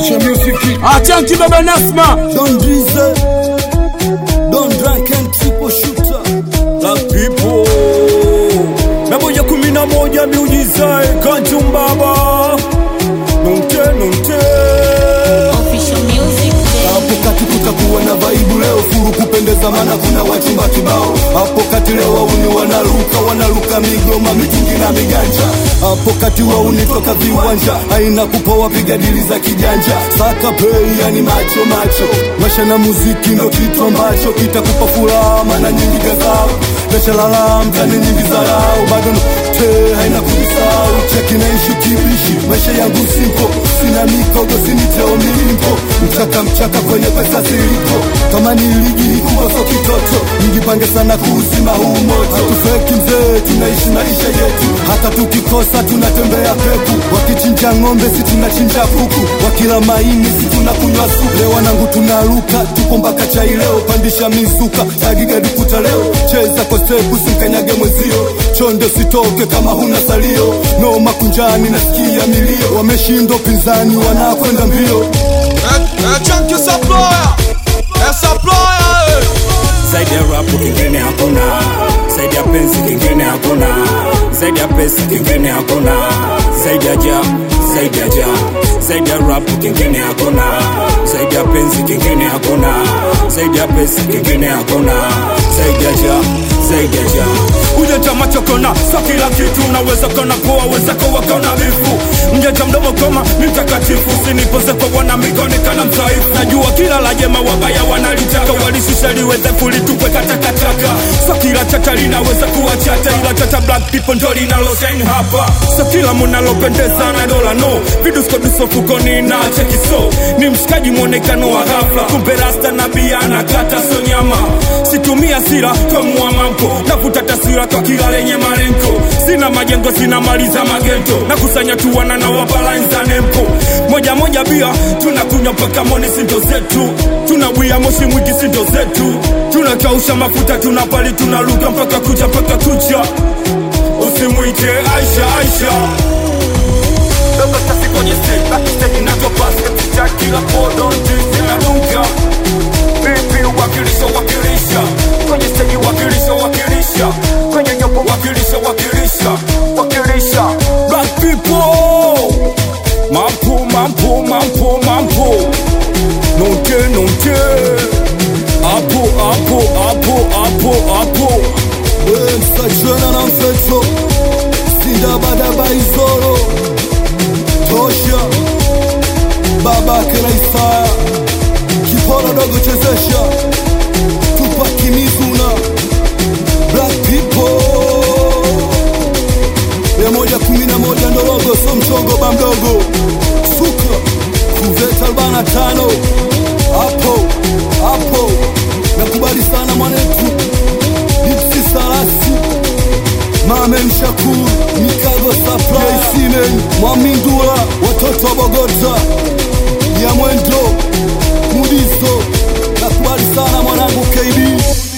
Official music. Achanki baba Nasma Don Drizzle, Don Drunk and Triple Shooter. Black people na moja kumi na moja miujiza kantumbaba nonte nonte Official music. Hapo kati kutakuwa na vaibu leo, furu kupendeza, maana kuna wachumba kibao. Hapo kati leo wauni wanaruka, wanaruka migoma, mitungi na miganja. Hapo kati wauni toka viwanja, haina kupa, wapiga dili za kijanja. Saka pei, yani macho macho, maisha na muziki ndo kitu ambacho kitakupa furaha, maana nyingi gazao Nashalala mtani nyingi zarau, bado te haina kujisahau. Cheki naishi kibishi, maisha yangu simpo, sina mikogo, siniteo milimpo, mchaka mchaka kwenye pesa zilipo. Kama ni ligi kubwa, so kitoto, mjipange sana kuuzima huu moto. Hatufeki mzee, tunaishi maisha yetu, hata tukikosa tunatembea peku. Wakichinja ng'ombe, si tunachinja kuku, wakila maini, si tunakunywa supu. Leo wanangu tunaruka, tupo mpaka chai leo, pandisha mizuka, tagigadi kuta leo, cheza kwa stepu, simkanyage mwenzio, chonde sitoke kama huna salio, noma kunjani, nasikia milio, wameshindwa pinzani, wanakwenda mbio. chanki supplier eh, supplier eh. zaidi ya rapu kingine hakuna, zaidi ya penzi kingine hakuna, zaidi ya pesa kingine hakuna, zaidi ya ja, zaidi ya ja, zaidi ya rapu kingine hakuna, zaidi ya penzi kingine hakuna, zaidi ya pesa kingine hakuna, zaidi ya ja, zaidi ya ja. Ujanja macho kona, so kila kitu unaweza kona kuwa weza kuwa kona bifu mjanja mdomo koma ni mtakatifu, usinipoze kwa wana migoni kana mzaifu. Najua kila la jema wabaya wanalitaka, walishusha liweze kulitupwe katakataka. So kila chata linaweza kuwa chata, ila chata black people ndo linaloshine hapa. So kila munalopendeza na dola no, vidusko duso fukoni na cheki so ni mshikaji mwonekano wa ghafla, kumbe rasta na bia anakata so nyama. Situmia sira tomua mambo, navuta taswira kwa kila lenye malengo. Sina majengo, sina mali za magento, nakusanya tu wana na wabalanza nempo. Moja moja bia tunakunywa mpaka moni, sindo zetu tunabwia moshi mwingi, sindo zetu tunakausha mafuta, tunapali tunaruka mpaka kucha mpaka kucha. Usimwite Aisha Aisha Dogo sasi kwenye stage, backstage inatopas Katika kila podo, ndizi inadunga Vipi wakilisha wakilisha Kwenye stage wakilisha wakilisha Kwenye nyopo wakilisha wakilisha Wakilisha Black people Mampo mampo mampo mampo Nonte nonte Apo apo apo apo apo Eh, msachana na mfeto, sindabadaba izoro, tosha, babake na Isaya, kiporo dogo chezesha, Tupac Mizuna, Black people, mia moja kumi na moja ndorogo, so mchongo ba mdogo, suka, kuveta arobaini na tano, hapo hapo, nakubali sana mwanetu Dipsi Salasi Mamen Shakur Mikago Supply Simen Mwamindula Watoto wa Bogota ya mwendo Mudiso Nakubali sana mwanangu KB